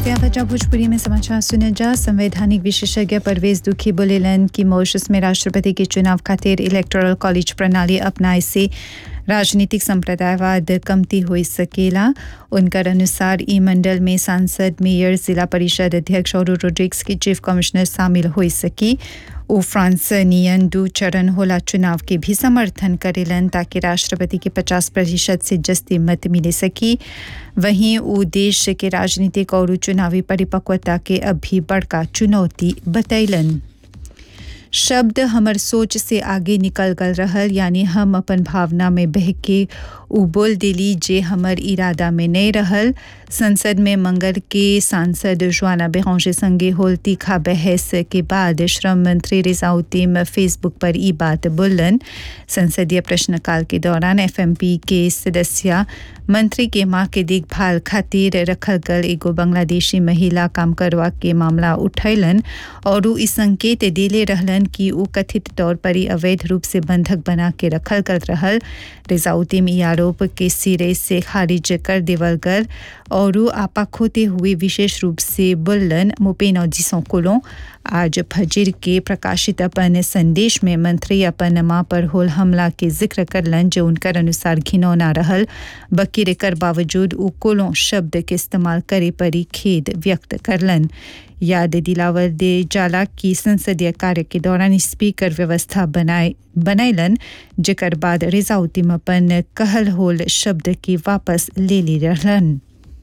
क्या बचा भोजपुरी में समाचार सुने जा संवैधानिक विशेषज्ञ परवेज दुखी बोलेलन कि मॉरिशस में राष्ट्रपति के चुनाव खातिर इलेक्टोरल कॉलेज प्रणाली अपनाए से राजनीतिक संप्रदायवाद कमती हो सकेला उनकर अनुसार ई मंडल में सांसद मेयर जिला परिषद अध्यक्ष और रोड्रिक्स की चीफ कमिश्नर शामिल हो सकी ओ फ्रांस नियन दू चरण होला चुनाव के भी समर्थन करेलन ताकि राष्ट्रपति के 50 प्रतिशत से जस्ती मत मिले सकी वहीं वो देश के राजनीतिक और चुनावी परिपक्वता के अब भी बड़का चुनौती बतैलन शब्द हमर सोच से आगे निकल गल रहल यानी हम अपन भावना में बह के उ बोल दिली जे हमर इरादा में नहीं रहल संसद में मंगल के सांसद जुआना बेहौशे संगे होल तीखा बहस के बाद श्रम मंत्री रिजाउद्दीन फेसबुक पर ई बात बोलन संसदीय प्रश्नकाल के दौरान एफएमपी के सदस्य मंत्री के मां के देखभाल खातिर रखल गल एगो बांग्लादेशी महिला काम करवा के मामला उठैलन और उ इस संकेत दिले रहलन कि उ कथित तौर पर ही अवैध रूप से बंधक बना के रखल गल रहल रिजाउद्दीन ई आरोप के सिरे से खारिज कर देवल गल और आपा खोते हुए विशेष रूप से बोलन मुपेन जिसों कोलों आज फजीर के प्रकाशित अपन संदेश में मंत्री अपन मां पर होल हमला के जिक्र करलन जो उनकर अनुसार घिनौना रहल बकीर कर बावजूद उ कोलों शब्द के इस्तेमाल करे परी खेद व्यक्त करलन याद दिलावर दे जाला की संसदीय कार्य के दौरान स्पीकर व्यवस्था बनाए बनैलन जेकर बाद रिजाउद्दीन अपन कहल होल शब्द के वापस ले ली रहलन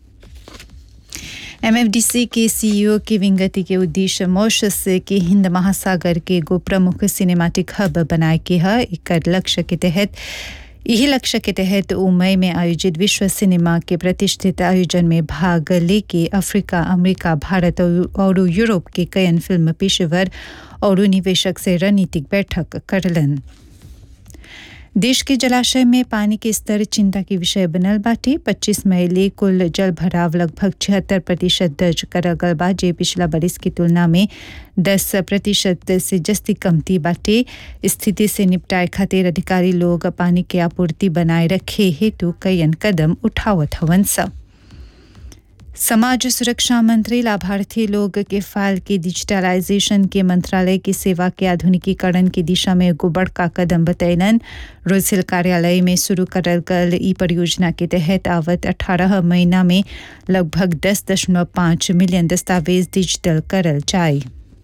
एमएफडीसी के सीईओ की विंगति के उद्देश्य मॉरिशस के हिंद महासागर के गो प्रमुख सिनेमैटिक हब बनाए के है एक लक्ष्य के तहत यही लक्ष्य के तहत मई में आयोजित विश्व सिनेमा के प्रतिष्ठित आयोजन में भाग लेके अफ्रीका अमेरिका भारत और यूरोप के कयन फिल्म पेशेवर और निवेशक से रणनीतिक बैठक करलन देश के जलाशय में पानी के स्तर चिंता के विषय बनल बाटे 25 मई ले कुल जल भराव लगभग छिहत्तर प्रतिशत दर्ज करल गल बा जे पिछला बरिस की तुलना में 10 प्रतिशत से जस्ती कमती बाटे स्थिति से निपटाए खातिर अधिकारी लोग पानी के आपूर्ति बनाए रखे हेतु कईन कदम उठावत हवन सब समाज सुरक्षा मंत्री लाभार्थी लोग के फाइल के डिजिटलाइजेशन के मंत्रालय की सेवा के आधुनिकीकरण की दिशा में एगो बड़का कदम बतैलन रोजिल कार्यालय में शुरू करल गल ई परियोजना के तहत आवत 18 महीना में लगभग 10.5 मिलियन दस्तावेज डिजिटल करल जाए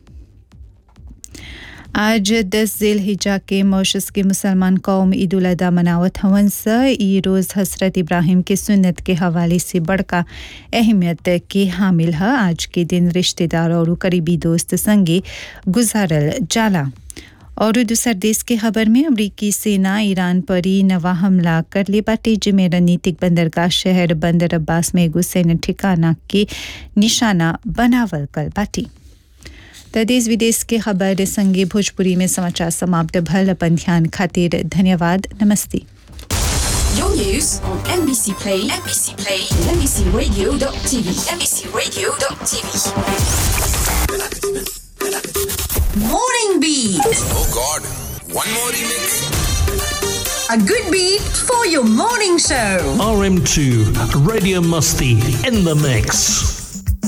आज दस जेल हिजा के मॉरिशस के मुसलमान कौम ईद उल अदा मनावत हवन स ई रोज़ हसरत इब्राहिम के सुन्नत के हवाले से बड़का अहमियत के हामिल है आज के दिन रिश्तेदार और करीबी दोस्त संगे गुजारल जाला और दूसर देश के खबर में अमरीकी सेना ईरान पर ही नवा हमला कर ले बाटे जिसमें रणनीतिक बंदरगाह शहर बंदर अब्बास में एगो सैन्य ठिकाना के निशाना बनावल कल बाटी त देश विदेश के खबर संगे भोजपुरी में समाचार समाप्त भल अपन ध्यान खातिर धन्यवाद नमस्ते Your news on NBC Play, NBC Play, and NBCRadio.tv, NBCRadio.tv. Morning Beat, Oh God, one more remix. a good beat for your morning show. RM2 Radio Musty in the mix.